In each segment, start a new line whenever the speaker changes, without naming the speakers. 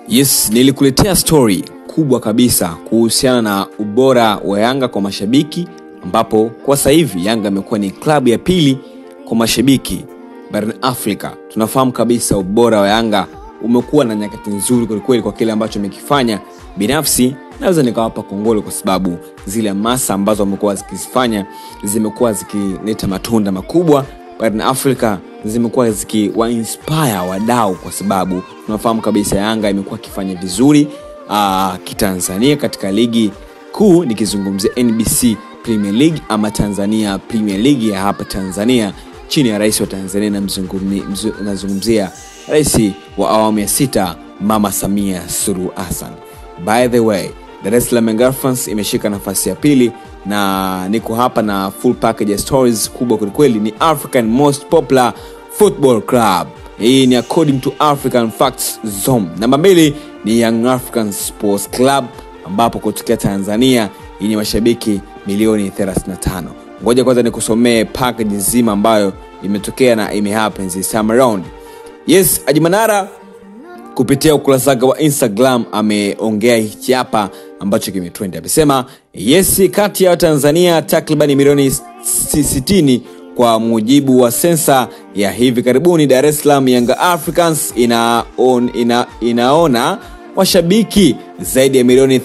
Yes, nilikuletea story kubwa kabisa kuhusiana na ubora wa Yanga kwa mashabiki, ambapo kwa sasa hivi Yanga imekuwa ni klabu ya pili kwa mashabiki barani Afrika. Tunafahamu kabisa ubora wa Yanga umekuwa na nyakati nzuri kwelikweli kwa kile ambacho amekifanya. Binafsi naweza nikawapa kongole kwa sababu zile masa ambazo wamekuwa zikizifanya zimekuwa zikileta matunda makubwa barani Afrika zimekuwa zikiwainspire wadau, kwa sababu tunafahamu kabisa Yanga imekuwa ikifanya vizuri uh, kitanzania katika ligi kuu, nikizungumzia NBC Premier League ama Tanzania Premier League ya hapa Tanzania chini ya rais wa Tanzania, nazungumzia rais wa awamu ya sita Mama Samia Suluhu Hassan. By the way, Dar es Salaam Young Africans imeshika nafasi ya pili na niko hapa na full package ya stories kubwa kwelikweli. Ni African most popular football club, hii ni according to African Facts Zone. Namba mbili ni Young African Sports Club ambapo kutokea Tanzania yenye mashabiki milioni 35. Ngoja kwanza nikusomee package nzima ambayo imetokea na imehappen this time around. Yes, Haji Manara kupitia ukurasa wake wa Instagram ameongea hichi hapa ambacho kimetrend. Amesema yes, kati ya Watanzania takriban milioni 60 kwa mujibu wa sensa ya hivi karibuni, Dar es Salaam Young Africans ina on, ina, inaona washabiki zaidi ya milioni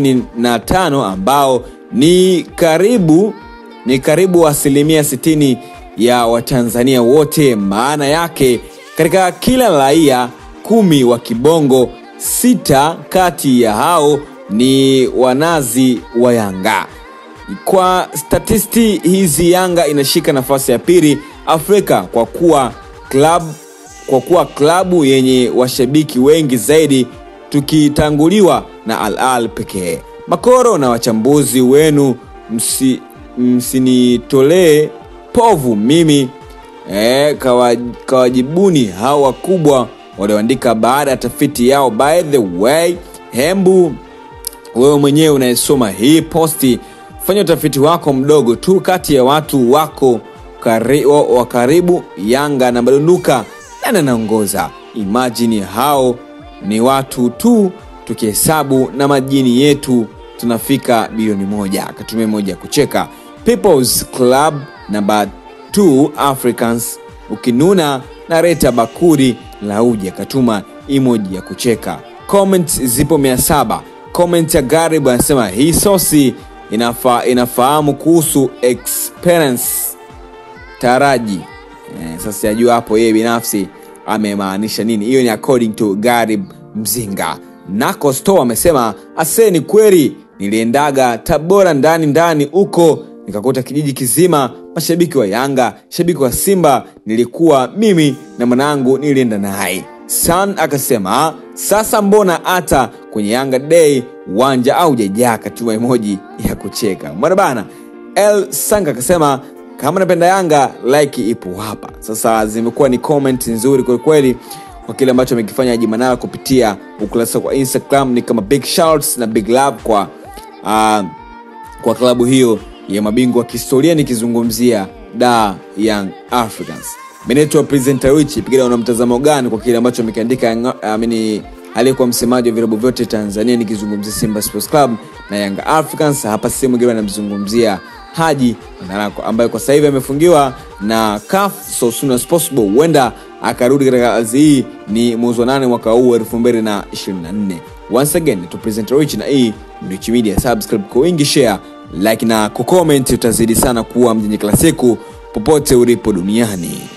35 ambao ni karibu ni karibu asilimia 60 ya Watanzania wote. Maana yake katika kila raia kumi wa kibongo, sita kati ya hao ni wanazi wa Yanga. Kwa statisti hizi, Yanga inashika nafasi ya pili Afrika kwa kuwa club, kwa kuwa klabu yenye washabiki wengi zaidi tukitanguliwa na Al Ahly pekee. Makoro na wachambuzi wenu msi, msinitolee povu mimi e, kawajibuni hao wakubwa walioandika baada ya tafiti yao. By the way, hembu wewe mwenyewe unayesoma hii posti, fanya utafiti wako mdogo tu kati ya watu wako kari, wa, wa karibu. Yanga na madunduka nani anaongoza? Imajini hao ni watu tu, tukihesabu na majini yetu tunafika bilioni moja. Akatumia moja ya kucheka. People's Club namba 2 Africans, ukinuna na Reta Bakuri Lauji akatuma emoji ya kucheka. Comment zipo mia saba. Comment ya Garib anasema hii sosi inafa, inafahamu kuhusu experience taraji. Eh, sasa sijajua hapo yeye binafsi amemaanisha nini. Hiyo ni according to Garib Mzinga. Nako Store amesema ase, ni kweli niliendaga Tabora ndani ndani huko nikakuta kijiji kizima mashabiki wa Yanga, shabiki wa Simba nilikuwa mimi na mwanangu nilienda naye. San akasema sasa mbona hata kwenye Yanga Day uwanja au jajaa, katuma emoji ya kucheka mwana bana. El Sanga akasema kama napenda Yanga like ipo hapa. Sasa zimekuwa ni comment nzuri kwelikweli kwa kile ambacho amekifanya Haji Manara kupitia ukurasa wa Instagram. Ni kama big shouts na big love kwa uh, kwa klabu hiyo ya mabingwa wa kihistoria nikizungumzia da Young Africans. Meneto presenter Wichi pigana una mtazamo gani kwa kile ambacho amekiandika amini aliyekuwa msemaji wa vilabu vyote Tanzania nikizungumzia Simba Sports Club na Young Africans. Hapa sehemu ingine anamzungumzia Haji Manara ambaye kwa sasa hivi amefungiwa na CAF so soon as possible, huenda akarudi katika kazi hii ni mwezi wa nane mwaka huu 2024. Once again to presenter Rich na hii Rich Media, subscribe kwa wingi, share like na kucomment, utazidi sana kuwa mjenye kila siku popote ulipo duniani.